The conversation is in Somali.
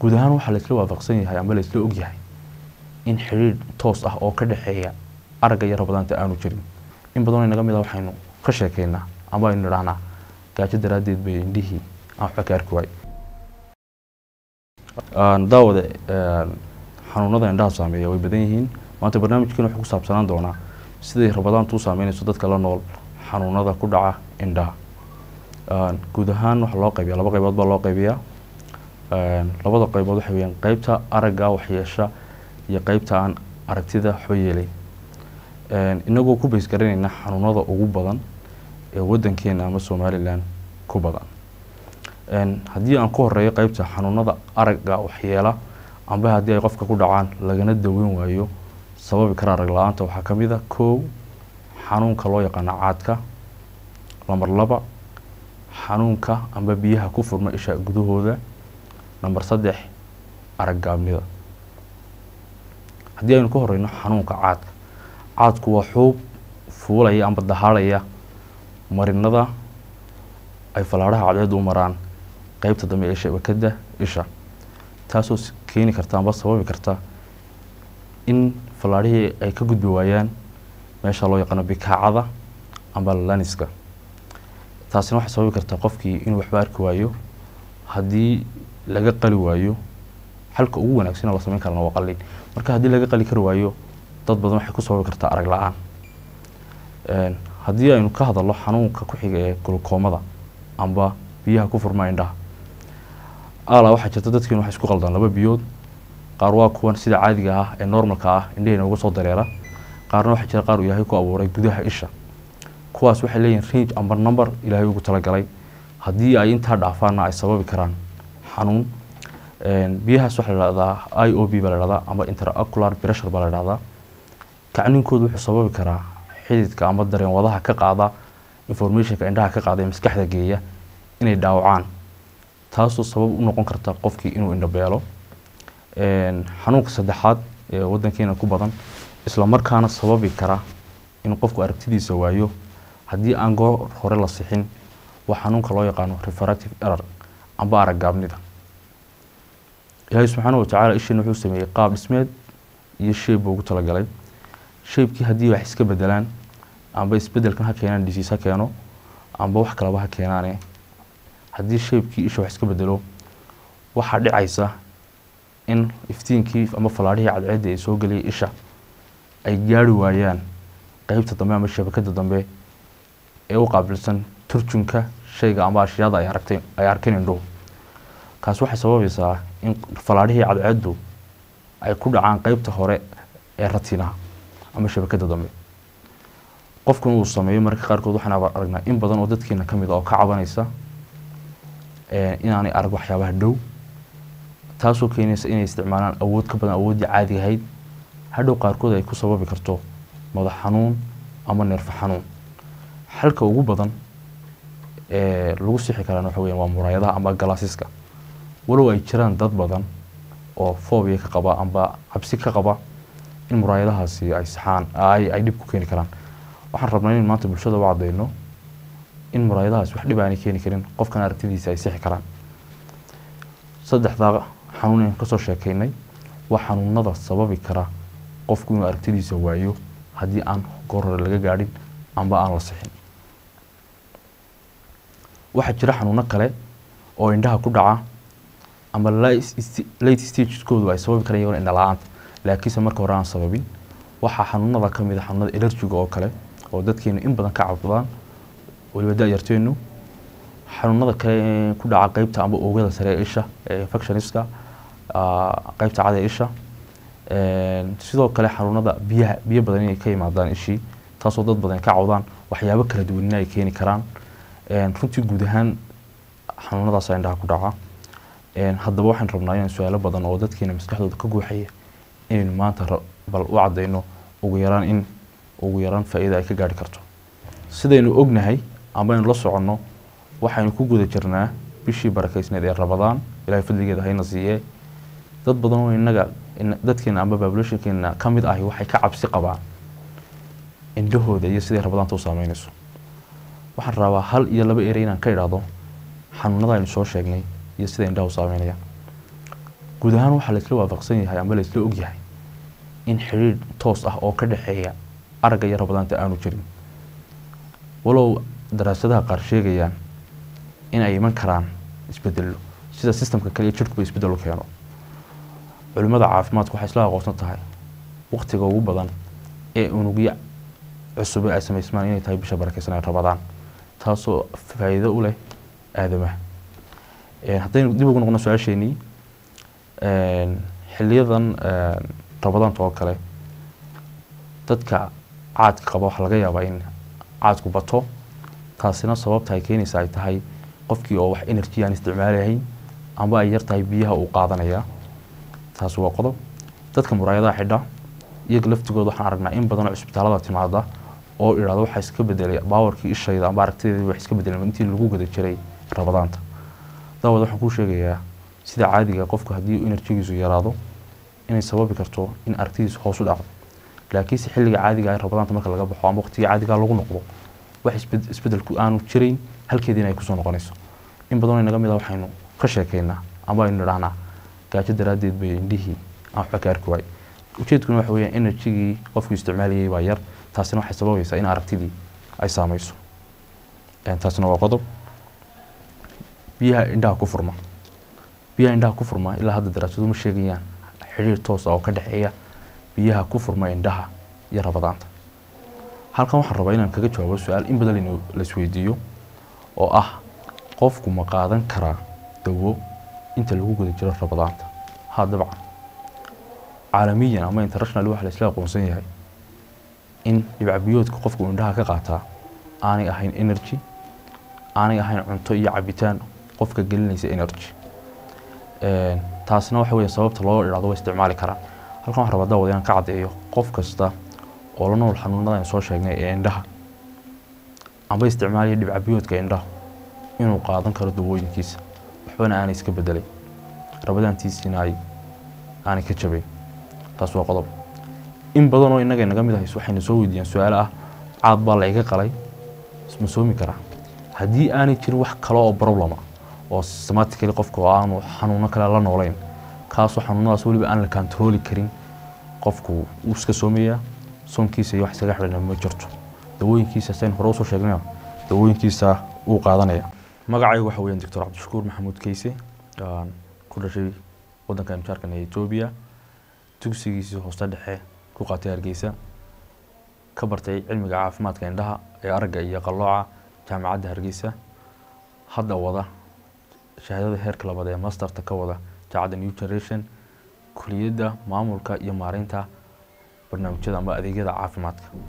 guud ahaan waxaa laisla waafaqsan yahay ama laisla ogyahay in xidhiidh toos ah oo ka dhexeeya aragga iyo rabadaanta aanu jirin in badanoo inaga mid a waxaynu ka sheekeynaa ama aynu idhahnaa gaajo daraaddeed bay indhihii aan waxba ka arki waay daawade xanuunada indhaha saameeya way badan yihiin maanta barnaamijkeena wuxuu ku saabsanaan doonaa siday rabadaantu u saameynayso dadka la nool xanuunada ku dhaca indhaha guud ahaan waxaa loo qaybiya laba qaybood baa loo qaybiyaa labada qaybood waxay weyaan qeybta aragga waxyeesha iyo qeybta aan aragtida waxba yeelayn inagoo ku bays garanayna xanuunada ugu badan ee wadankeena ama somalilan ku badan haddii aan ku horeeyo qeybta xanuunada aragga waxyeela amba haddii ay qofka ku dhacaan lagana daweyn waayo sababi kara arag la-aanta waxaa ka mid a kow xanuunka loo yaqaano caadka lamber laba xanuunka amba biyaha ku furma isha gudahooda namber saddex araggaabnida haddii aynu ka horeyno xanuunka caadka caadku waa xuub fuulaya amba dahaadhaya marinada ay fallaadhaha cadceedu u maraan qeybta dambe ee shabakada isha taasoo keeni karta amba sababi karta in fallaadhihii ay ka gudbi waayaan meesha loo yaqaano bikaacada amba laniska taasina waxay sababi kartaa qofkii inuu waxba arki waayo haddii laga qali waayo xalka ugu wanaagsan la sameyn karana waa qalin marka haddii laga qali kari waayo dad badan waxay ku sababi kartaa arag la-aan haddii aynu ka hadalno xanuunka ku xiga ee gulukoomada amba biyaha ku furma indhaha ala waxaa jirta dadkeenu waxay isku qaldaan laba biyood qaar waa kuwan sida caadiga ah ee normalka ah indhaheena uga soo dareera qaarna waxaa jira qaar uu ilaahay ku abuuray gudaha isha kuwaas waxay leeyihin range amba number ilaahay ugu talagalay haddii ay intaa dhaafaana ay sababi karaan xanuun biyahaas waxaa la dhahdaa i o b baa la dhahdaa amba interacular pressure baa la dhahdaa kacninkoodu wuxuu sababi karaa xididka amba dareen wadaha ka qaada informationka indhaha ka qaada ee maskaxda geeya inay dhaawacaan taasoo sabab u noqon karta qofkii inuu indhabeelo xanuunka saddexaad ee wadankeena ku badan isla markaana sababi kara in qofku aragtidiisa waayo haddii aan goor hore la sixin waa xanuunka loo yaqaano refractive error amba araggaabnida ilaahay subxaana watacaala isheena wuxuu sameeyey qaab dhismeed iyo sheeb buu ugu talagalay sheebkii haddii wax iska bedelaan amba isbedelkan ha keenaan dhisiis ha keeno amba wax kalaba ha keenaane haddii sheebkii isha wax iska bedelo waxaa dhicaysa in iftiinkii ama fallaadhihii cadceedda ay soo geliyay isha ay gaari waayaan qeybta dambe ama shabakada dambe ee u qaabilsan turjunka shayga ama ashyaada ay aragtay ay arkeen indhuhu kaas waxay sababaysaa in fallaadhihii cadceeddu ay ku dhacaan qeybta hore ee ratinaha ama shabakada dambe qofkuna uu sameeyo mararka qaarkood waxaan aragnaa in badan oo dadkeena ka mid a oo ka cabanaysa inaanay arag waxyaabaha dhow taasoo keenaysa inay isticmaalaan awood ka badan awooddii caadiga ahayd hadhow qaarkood ay ku sababi karto madax xanuun ama neerfo xanuun xalka ugu badan ee lagu sixi karaan waxa weyan waa muraayadaha ama galaasiska walow ay jiraan dad badan oo foobia ka qaba amba cabsi ka qaba in muraayadahaasi ay saxaan ay dhib ku keeni karaan waxaan rabnaa in maanta bulshada u cadeyno in muraayadahaasi wax dhib aanay keeni karin qofkan aragtidiisa ay sixi karaan saddexdaa xanuun aynu kasoo sheekeynay waa xanuunada sababi kara qofku inuu aragtidiisa waayo haddii aan goor hore laga gaadhin amba aan la sixin waxaa jira xanuuno kale oo indhaha ku dhaca ama late stageskoodu ay sababi karaan iyagona indha la-aanta laakiinse marka hore aan sababin waxaa xanuunada ka mid a xanuunada elerjiga oo kale oo dadkeenu in badan ka cabdaan weliba da-yarteenu xanuunada kale ee ku dhaca qeybta amba oogada sare ee isha ee infectioniska qeybta cada ee isha sidoo kale xanuunada biyaha biyo badan inay ka yimaadaan ishii taasoo dad badan ka cawdaan waxyaabo kala duwanina ay keeni karaan runtii guud ahaan xanuunadaas indhaha ku dhaca haddaba waxaan rabnaa inaan su-aalo badan oo dadkeena maskaxdooda ka guuxaya inaynu maanta bal u cadeyno ugu yaraan in ugu yaraan faa-iida ay ka gaari karto sidaynu ognahay ama aynu la soconno waxaynu ku guda jirnaa bishii barakeysneed ee rabadaan ilahay fadligeeda hayna siiyee dad badan oo inaga dadkeena amba babulationkeena ka mid ahi waxay ka cabsi qabaan indhahooda iyo siday rabadaanta u saameynayso waxaan rabaa hal iyo laba erey inaan ka idhaahdo xanuunada aynu soo sheegnay iyo sida indhaha u saameynayaan guud ahaan waxaa laisla waafaqsan yahay ama laisla ogyahay in xidhiidh toos ah oo ka dhexeeya aragga iyo rabadaanta aanu jirin walow daraasadaha qaar sheegayaan in ay iman karaan isbedelo sida sistamka kale iyo jirhkuba isbedelo keeno culimada caafimaadku waxay isla aqoonsan tahay waqtiga ugu badan ee unugyo cusube ay samaysmaan inay tahay bisha barakeysan ay rabadaan taasoo faa'iido u leh aadamaha haddaynu dib ugu noqno su-aasheenii xiliyadan rabadaanta oo kale dadka caadka qaba waxaa laga yaabaa in caadku bato taasina sababta ay keenaysa ay tahay qofkii oo wax energy aan isticmaalahayn amba ay yar tahay biyaha uu qaadanaya taasi waa qodob dadka muraayadaha xidha iyaga laftigooda waxaan aragnaa in badan oo cisbitaalada timaada oo idhahdo waxaa iska bedelay baawarkii ishayda amba aragtideedii wax iska bedelay intii lagu guda jiray rabadaanta daawad waxaan kuu sheegayaa sida caadiga qofku haddii enerjigiisu yaraado inay sababi karto in aragtidiisu hoos u dhacdo laakiinse xilliga caadiga ah rabadaanta marka laga baxo ama waqtiga caadiga lagu noqdo wax isbedelku aanu jirayn halkeediina ay kusoo noqonayso in badanoo inaga mid a waxaynu ka sheekaynaa ama aynu idhahnaa gaajo daraaddeed bay indhihii aan waxba ka arki waay ujeedkuna waxa weeyaan enerjigii qofku isticmaalayay baa yar taasina waxay sababaysaa in aragtidii ay saameyso taasina waa qodob biyaha indhaha ku furma biyaha indhaha ku furma ilaa hadda daraasadu ma sheegayaan xidhiir toos ah oo ka dhexeeya biyaha ku furma indhaha iyo rabadaanta halkan waxaan rabaa inaan kaga jawaabo su-aal in badan laynu laisweydiiyo oo ah qofku ma qaadan karaa dawo inta lagu guda jiro rabadaanta ha dabcan caalamiyan ama international waxa laisla aqoonsan yahay in dhibcabiyoodka qofku indhaha ka qaataa aanay ahayn energy aanay ahayn cunto iyo cabitaan qofka gelinaysa energy taasina waxa weya sababta loo idhahdo way isticmaali karaan halkan waxaan rabaa daawad inaan ka caddeeyo qof kasta oo la nool xanuunada aan soo sheegnay ee indhaha amba isticmaalaya dhibcabiyoodka indhaha inuu qaadan karo dawooyinkiisa waxbana aanay iska bedelay rabadaantiisiina ay aanay ka jabayn taas waa qodob in badan oo innaga inaga mid ahays waxayna soo weydiiyaan su-aalo ah caad baa la iga qalay ma soomi karaa haddii aanay jirin wax kale oo problema oo systematically qofka oo aanu xanuuno kale la noolayn kaasoo xanuunadaas weliba aan la kantarooli karin qofku wuu iska soomayaa soonkiisa iyo wax isaga xidhana ma jirto dawooyinkiisa sayn hore usoo sheegnay dawooyinkiisa wuu qaadanaya magacaygu waxa weeyaan doctor cabdishakuur maxamuud keyse aan ku dhashay waddanka imjaarkan ee etoobiya dugsigiisii hooste dhexe ku qaatay hargeysa ka bartay cilmiga caafimaadka indhaha ee aragga iyo qallooca jaamacadda hargeysa hadda wada shahaadada heerka labaad ee masterta ka wada jaamacadda new generation kuliyadda maamulka iyo maareynta barnaamijyada ama adeegyada caafimaadka